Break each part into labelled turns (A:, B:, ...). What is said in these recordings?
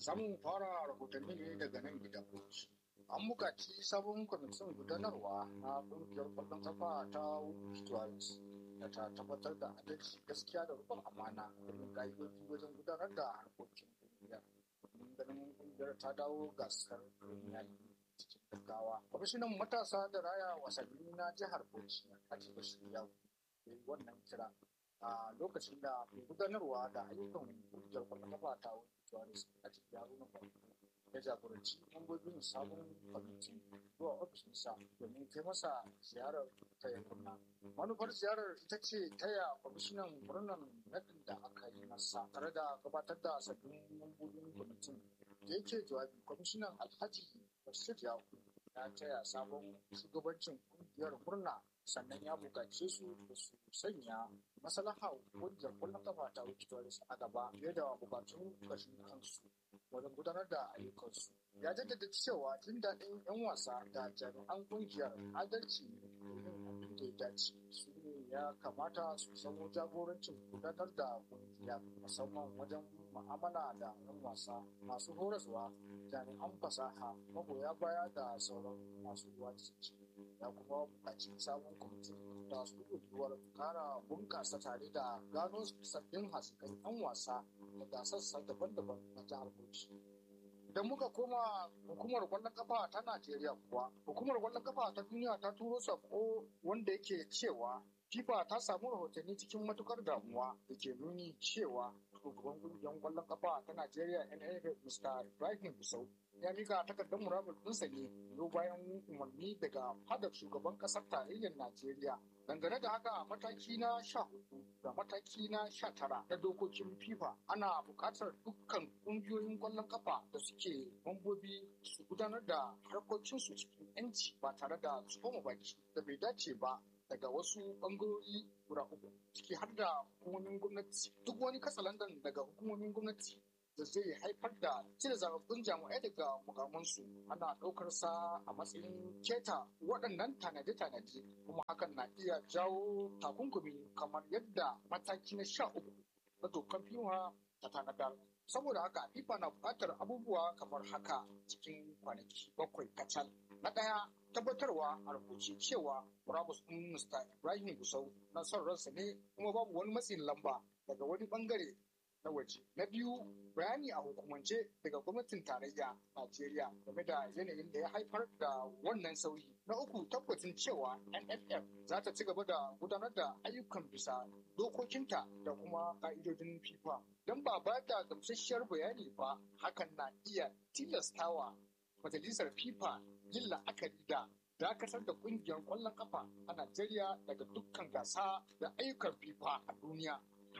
A: Samun fara rahotanni ne daga nan gidan Bauchi. An buƙaci sabon kwamitin gudanarwa na ƙungiyar ƙwallon kafa ta Victories da ta tabbatar da adalci gaskiya da rukun amana domin ƙa'idoji wajen gudanar da harkokin ƙungiyar. Domin ganin ƙungiyar ta dawo gasar Premier cikin gaggawa. Kwamishinan matasa da raya wasanni na jihar Bauchi a cikin shirya wannan kira a lokacin da mai gudanarwa da ayyukan ƙungiyar ƙwallon kafa ta Victories a cikin yarunan ya jagoranci mambobin sabon kwamitin zuwa ofishinsa domin kai masa ziyarar taya murna. Manufar ziyarar ita ce taya kwamishinan murnar nadin da aka yi masa tare da gabatar da sabbin mambobin kwamitin da yake jawabi kwamishinan alhaji bashir yaku ya taya sabon shugabancin kungiyar murna sannan ya buƙace su da su sanya maslaha kungiyar kwallon kafa ta Victorious a gaba fiye da bukatun kashin kansu wajen gudanar da ayyukansu. Ya jaddada cewa jin daɗin 'yan wasa da jami'an kungiyar adalci ne domin abin da ya dace su ne ya kamata su samo jagorancin gudanar da kungiya musamman wajen mu'amala da 'yan wasa masu horaswa jami'an fasaha magoya baya da sauran masu ruwa da ya kuma buƙaci sabon kwamitin da su yiwuwar kara bunƙasa tare da gano sabbin hasikan 'yan wasa daga sassa daban-daban na jihar Bauchi. Idan muka koma hukumar kwallon kafa ta Najeriya kuwa, hukumar kwallon kafa ta duniya ta turo sako wanda yake cewa FIFA ta samu rahotanni cikin matukar damuwa da ke nuni cewa shugaban kungiyar kwallon kafa ta Najeriya NFF Mr. Ibrahim Busau ya mika takardar murabur ɗinsa ne yau bayan umarni daga fadar shugaban ƙasar tarayyar Najeriya. Dangane da haka mataki na sha hudu da mataki na sha tara na dokokin FIFA ana buƙatar dukkan ƙungiyoyin ƙwallon ƙafa da suke mambobi su gudanar da harkokinsu cikin 'yanci ba tare da tsoma baki da bai dace ba daga wasu ɓangarori guda uku ciki har da hukumomin gwamnati duk wani katsalandan daga hukumomin gwamnati da zai haifar da cire zababbun jami'ai daga mukamansu ana ɗaukar sa a matsayin keta waɗannan tanade-tanade kuma hakan na iya jawo takunkumi kamar yadda mataki na sha uku na dokar fiwa ta tanadar saboda haka fifa na buƙatar abubuwa kamar haka cikin kwanaki bakwai kacal na ɗaya tabbatarwa a rubuce cewa murabus ɗin mr ibrahim gusau na son ransa ne kuma babu wani matsin lamba daga wani bangare na waje. Na biyu bayani a hukumance daga gwamnatin tarayya Najeriya game da yanayin da ya haifar da wannan sauyi. Na uku tabbacin cewa NFF za ta ci gaba da gudanar da ayyukan bisa dokokinta da kuma ka'idodin FIFA. Don ba ba da gamsasshiyar bayani ba hakan na iya tilastawa majalisar FIFA yin la'akari da dakatar da kungiyar kwallon kafa a Najeriya daga dukkan gasa da ayyukan FIFA a duniya.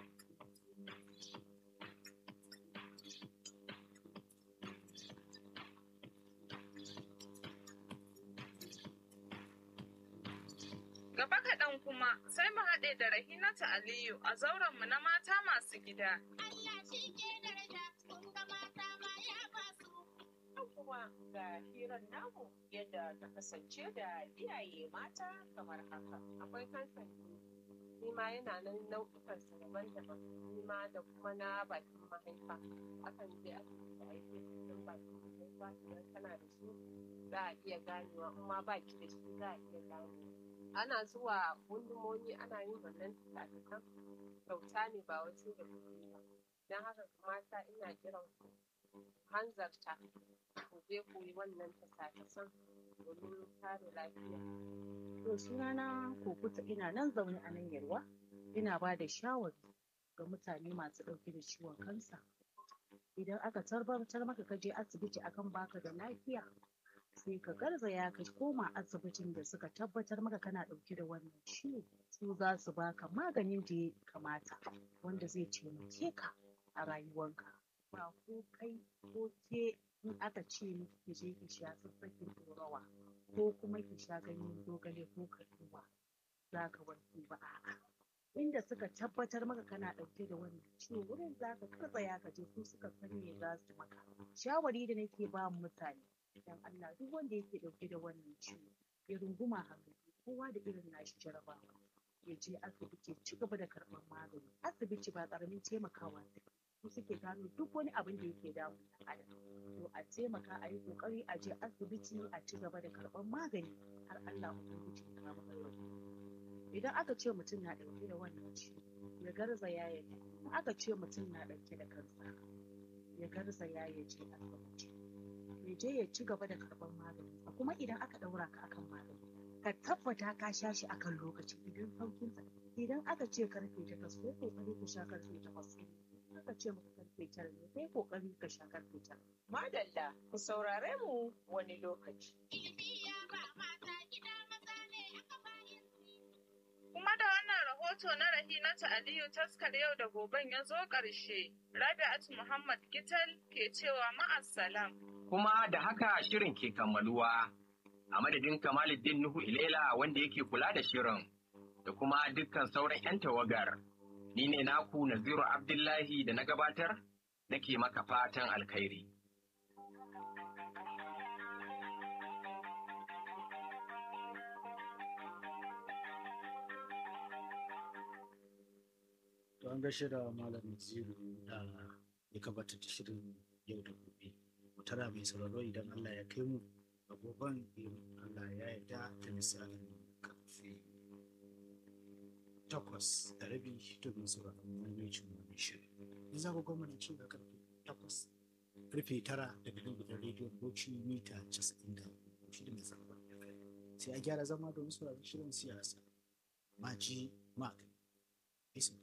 B: Gaba kaɗan kuma sai mu haɗe da Rahinatu Aliyu a zaurenmu na mata masu gida.
C: Allah shi ke daraja kun ga mata ma ya basu.
D: kuma ga hirar namu yadda ta kasance da iyaye mata kamar haka. Akwai kansan ni ma yana nan nau'ikan su daban-daban ni ma da kuma na bakin mahaifa. Akan je asibiti a yi cikin bakin mahaifa idan kana da shi za a iya ganewa in ma baki da shi za a iya ganewa. Ana zuwa gundumomi ana yin wannan tuka kyauta ne ba wasu da kuɗi ba. Don haka mata ina kiran ku hanzarta ku je ku yi wannan tasa-tasan domin kare lafiya.
E: To sunana Kokuta ina nan zaune a nan Yarwa ina ba da shawari ga mutane masu ɗauke da ciwon kansa. Idan aka tabbatar maka ka je asibiti akan baka da lafiya sai ka garzaya ka koma asibitin da suka tabbatar maka kana ɗauke da wannan ciwo su za su baka maganin da ya kamata wanda zai taimake ka a rayuwanka. Ba ko kai ko ke in aka ce miki ki je ki sha sassakin ɗorawa ko kuma ki sha ganyen zogale ko kaɗuwa za ka warke ba a'a inda suka tabbatar maka kana ɗauke da wannan ciwo wurin za ka katsaya ka je su suka san me za su maka shawari da nake ba mutane dan Allah duk wanda yake ɗauke da wannan ciwo ya runguma hannu kowa da irin nashi jarabawa ya je asibiti ya ci gaba da karɓar magani asibiti ba ƙaramin taimakawa su suke gano duk wani abin da yake damun ɗan adam to a taimaka a yi ƙoƙari a je asibiti a ci gaba da karɓar magani har Allah ubangiji ya kama ɗauki idan aka ce mutum na ɗauke da wannan ciwo ya garzaya ya je in aka ce mutum na ɗauke da kansa ya garzaya ya je asibiti ya je ya ci gaba da karɓar magani kuma idan aka ɗaura ka akan magani ka tabbata ka sha shi akan lokaci idan saukin sa idan aka ce karfe takwas ko kokari ka sha karfe takwas aka ce maka karfe tara ne kai kokari ka sha karfe tara
D: Madalla, ku saurare mu wani lokaci.
C: Ilimi ya ba mata gida maza ne aka bayan
B: Kuma da wannan rahoto na Rahinatu Aliyu taskar yau da goben ya zo ƙarshe. Rabi'atu Muhammad Gital ke cewa ma'assalam.
F: kuma da haka shirin ke kammaluwa a madadin Kamaluddin Nuhu Ilela wanda yake kula da shirin da kuma dukkan sauran 'yan tawagar. Ni ne naku Naziru Abdullahi da na gabatar nake maka fatan alkhairi.
G: To an gaishe da Malam Ziru da ya gabatar da shirin yau da gobe. Mu tara mai sauraro idan Allah ya kai mu a goben in Allah ya yarda da misalin karfe takwas da rabi domin sauraron maimaicin wani shirin. In za ku gwamna ci da karfe takwas karfe tara daga nan gidan rediyon Bauchi mita casa'in da shida mai sarrafa da kai. Sai a gyara zama domin sauraron shirin siyasa. Maji Magani. Isa.